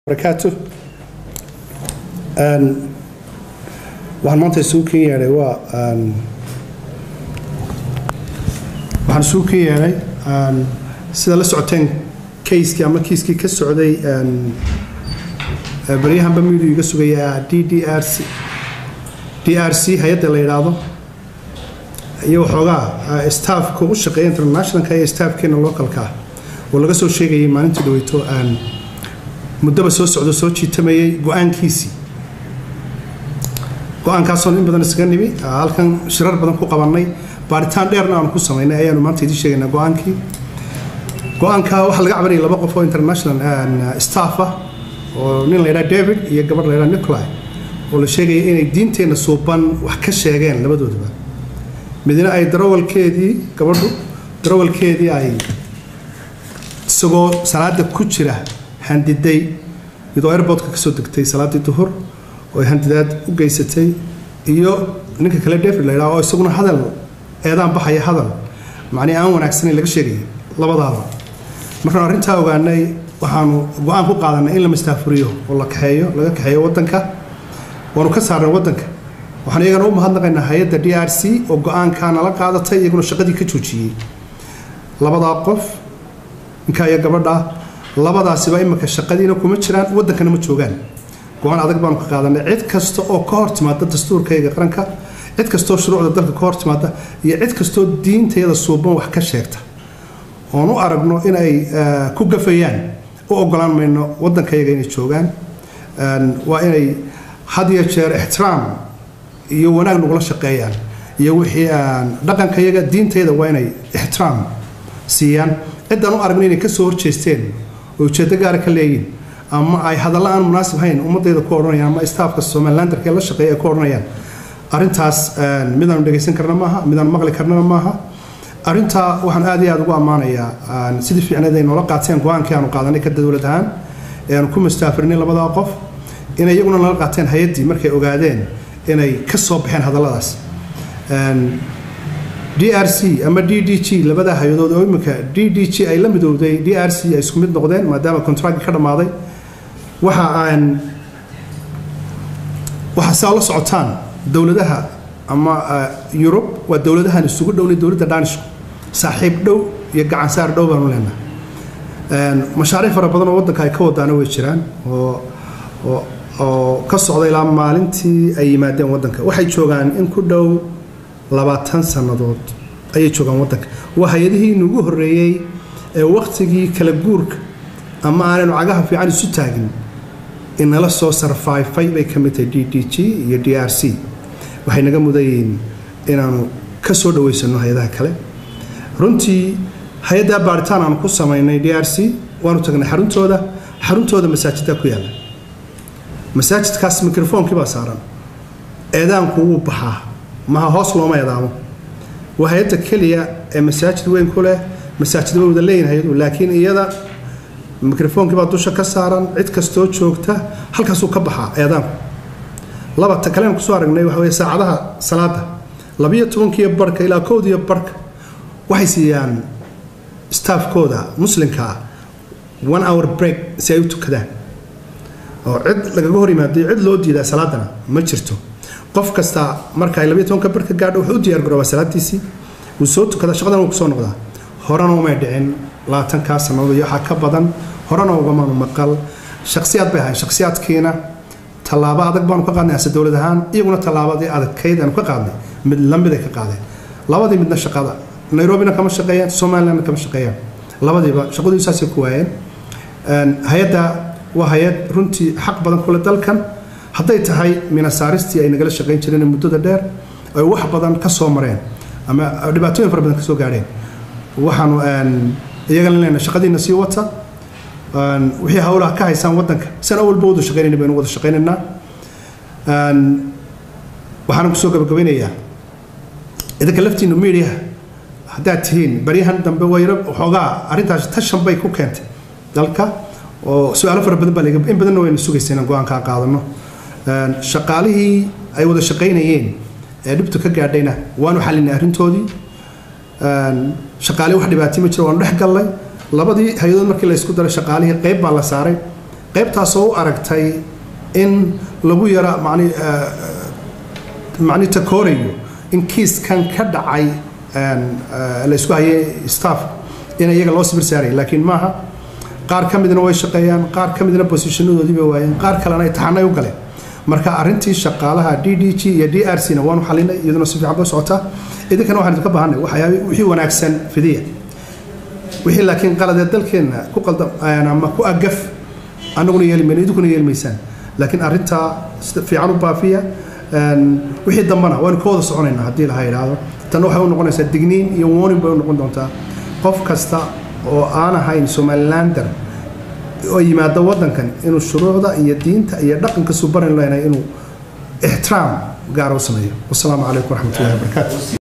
barakaatu waxaan maanta isugu ken yeedhay waa waxaan isugu ken yeedhay sida la socoteen kayskii ama kiiskii ka socday baryahanba midu iga sugaya d d r c d r c hay-adda la yidhaahdo iyo waxoogaa staafka u shaqeeya internationalka iyo staafkeena localka ah oo laga soo sheegayay maalintii dhaweyto muddaba soo socdo soo jiitamayay go-aankiisii go-aankaasoon in badan isaga nimi halkan shirar badan ku qabannay baaritaan dheerna aanu ku samaynay ayaanu maanta idiin sheegaynaa go-aankii go-aanka waxaa laga cabanayay laba qof oo international staff ah oo nin la yidhaha david iyo gabadh la yidhaha nicolai oo la sheegaya inay diinteenna suuban wax ka sheegeen labadoodaba midna ay darawalkeedii gabadhu darawalkeedii ay isagoo salaada ku jira handiday iyadoo airbortka kasoo degtay salaadii duhur oo ay handidaad u geysatay iyo ninka kale david la yidhaha oo isaguna hadal eedaan baxaya hadal macnii aan wanaagsanayn laga sheegaya labadaaba markaan arrintaa ogaanay waxaanu go-aan ku qaadanay in la mastaafuriyo oo la kaxeeyo laga kaxeeyo waddanka waanu ka saarnay waddanka waxaan iyagana u mahadnaqaynaa hay-adda d r c oo go-aankaa nala qaadatay iyaguna shaqadii ka joojiyey labadaa qof ninkaa iyo gabadha labadaasiba imika shaqadiina kuma jiraan waddankana ma joogaan go-aan adag baanu ka qaadanay cid kasta oo ka hor timaada dastuurkayga qaranka cid kastoo shuruucda dalka ka hor timaada iyo cid kastoo diintayada suuban wax ka sheegta oon u aragno in ay ku gafayaan u ogolaan mayno waddankayaga inay joogaan waa inay had iyo jeer ixtiraam iyo wanaag nagula shaqeeyaan iyo wixii dhaqankayaga diintayada waa inay ixtiraam siiyaan ciddaan u aragno inay kasoo horjeesteen oo ujeeddo gaara ka leeyihin ama ay hadalla aan munaasib hayn ummadayda ku odhanayaan ama staafka somalilandarka ee la shaqeeya ay ku odhanayaan arrintaas midaanu dhegaysan karna maaha midaanu maqli karnana maaha arrintaa waxaan aad iyo aad ugu ammaanayaa sidii fiicneed ay noola qaateen go-aankii aanu qaadanay ka dowlad ahaan ee aanu ku mustaafirinay labadaa qof inay iyaguna nala qaateen hay-addii markay ogaadeen inay ka soo baxeen hadalladaas d r c ama d d g labada hay-adood oo imika d d g ay la midowday d r c ay isku mid noqdeen maadaama contracti ka dhammaaday waxa aan waxa saa la socotaan dowladaha ama yurub waa dowladahan isugu dhownay dowladda dhaanishku saaxiib dhow iyo gacansaar dhow baanu leenahay mashaariic fara badan oo waddanka ay ka wadaana way jiraan oo oo oo ka socda ilaa maalintii ay yimaadeen waddanka waxay joogaan in ku dhow labaatan sannadood ayay joogaan waddanka waa hay-adihii inugu horreeyey ee wakhtigii kala guurka ama aanaynu cagaha fiican isu taagin inala soo sarfaifay bay ka mid tahay d d g iyo d r c waxay naga mudayiin inaanu ka soo dhaweysano hay-adaha kale runtii hay-addaa baaritaan aanu ku samaynay d r c waanu tagnay xaruntooda xaruntooda masaajiddaa ku yaalla masaajidkaas mikrofonkii baa saaran eedaanku wuu baxaa maha hoos looma eedaamo waa hay-adda keliya ee masaajid weyn ku leh masaajid way wada leeyihin hay-adu laakiin iyada mikrofonkii baa dusha ka saaran cid kastoo joogta halkaasuu ka baxaa eedaanku laba ta kalean kusoo aragnay waxa weye saacadaha salaada labiyo tobankiiyo barhka ilaa kowdiyo barhka waxay siiyaan staafkooda muslimka ah one hour break si ay u tukadaan oo cid lagaga hor yimaadayo cid loo diidaa salaadana ma jirto qof kasta marka ay labiyo tobanka barhka gaadho wuxuu u diyaar garoobaa salaadiisii wuu soo tukadaa shaqadan wuu kusoo noqdaa horena umay dhicin labaatankaa sannadood iyo waxaa ka badan horena ugamaanu maqal shaksiyaad bay ahayn shaksiyaadkiina tallaabo adag baanu ka qaadnay ase dowlad ahaan iyaguna tallaabadii adagkayd aanu ka qaadnay mid lamid ay ka qaadeen labadii midna shaqada nairobina kama shaqeeyaan somalilandna kama shaqeeyaan labadiiba shaqadii saasay ku waayeen hay-adda waa hay-ad runtii xaq badan kule dalkan hadday tahay minasaaristii ay nagala shaqayn jireen muddada dheer ay wax badan ka soo mareen ama dhibaatooyin fara badan ka soo gaadheen waxaanu iyagana leenahay shaqadiina sii wata wixii hawlaha ka haysaan waddanka san awalba wada shaqaynayna baynu wada shaqaynaynaa waxaana kusoo gabagabaynayaa idinka laftiinu mediaha haddaad tihiin baryahan dambe wayro waxoogaa arrintaas tashan bay ku keentay dalka oo su-aalo fara badan baa in badanna waynu sugaysa inaan go-aankaa qaadano shaqaalihii ay wada shaqaynayeen ee dhibtu ka gaadhayna waanu xalinay arrintoodii shaqaale wax dhibaatay ma jiro waanu dhex gallay labadii hay-adood markii la isku daray shaqaalihii qayb baa la saaray qaybtaasoo u aragtay in lagu yara mani macni takoorayo in kiiskan ka dhacay la isku hayay staff in iyaga loo sibir saaraya laakiin maaha qaar ka midna way shaqeeyaan qaar ka midna bosishanadoodii bay waayeen qaar kalena imtixaanay u galeen marka arrintii shaqaalaha d d g iyo d r c na waanu xalinay iyaduna si fiican bay socotaa idinkana waxaan idinka baahanay waxyaaba wixii wanaagsan fidiya wixii laakiin qaladee dalkeenna ku qaldam ama ku agaf annaguna yeelimayno idinkuna yeelimaysaan laakiin arrintaa sida fiican u baafiya wixii dambana waynu ka wada soconaynaa haddii laha yidhaahdo tan waxay u noqonaysaa digniin iyo warning bay u noqon doontaa qof kasta oo aan ahayn somalilander oo yimaado waddankan inuu shuruucda iyo diinta iyo dhaqanka subaran leynay inuu ixtiraam gaara u sameeyo wasalaamu calaykum waraxmatullahi wabarakaatu